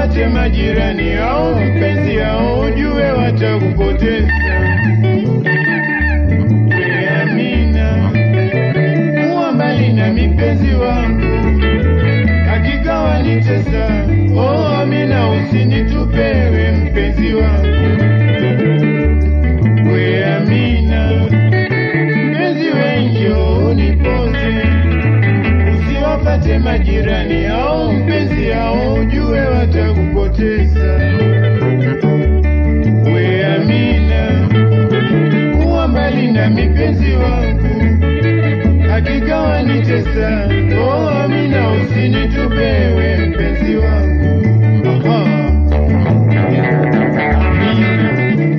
usiwapate majirani au mpenzi au ujue watakupoteza. We Amina, kuwa mbali na mipenzi wangu, hakika wanitesa. Oh Amina, usinitupewe mpenzi wangu. We Amina, mpenzi wengi unipoze, usiwapate majirani au mpenzi au ujue watakupoteza. We Amina, kuwa mbali na mipenzi wangu, hakika wanitesa. Oh Amina, usinitupewe mpenzi wangu. Aha. Amina.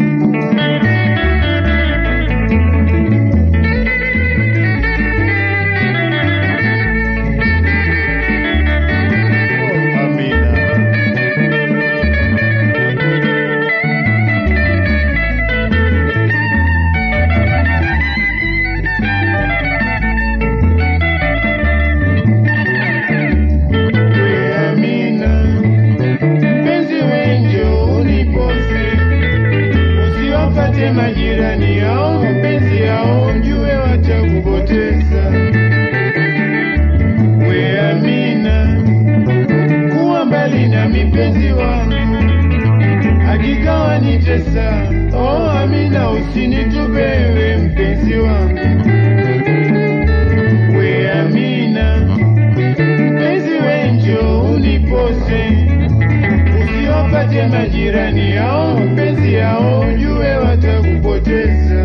Oh, Amina. We Amina, mpenzi wengi unipose, usiwapate majirani au mpenzi au mjue watakupoteza. We Amina, kuwa mbali na mipenzi wangu, hakika wanitesa. Oh Amina, usinitupewe mpenzi wangu. We Amina, mpenzi wenjo unipose, usiwapate majirani au mpenzi au ujue watakupoteza.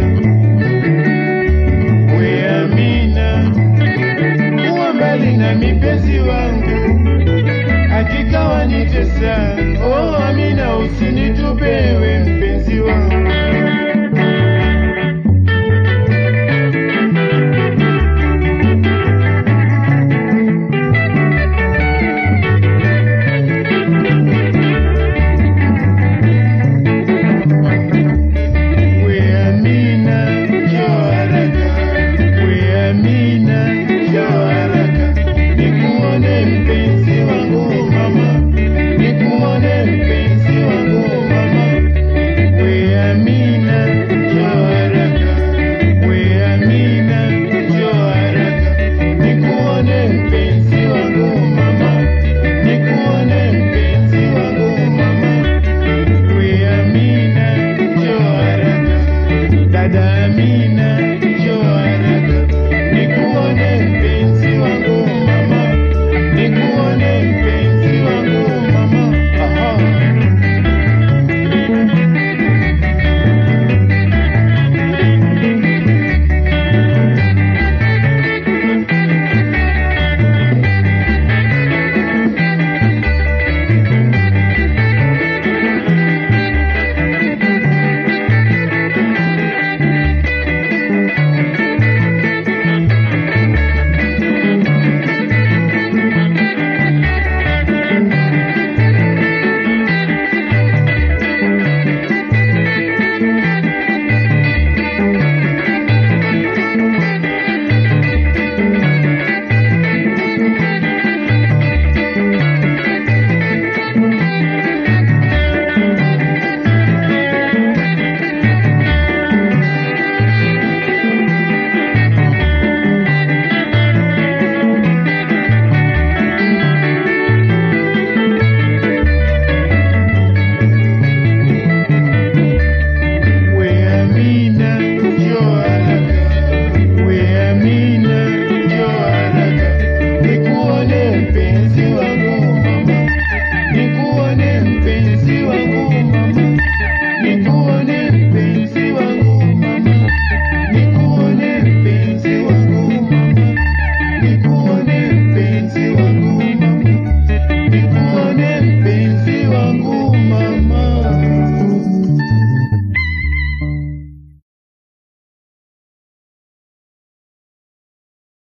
We Amina, kuwa mbali na mipenzi wangu, hakika wanitesa. Oh Amina, usinitupewe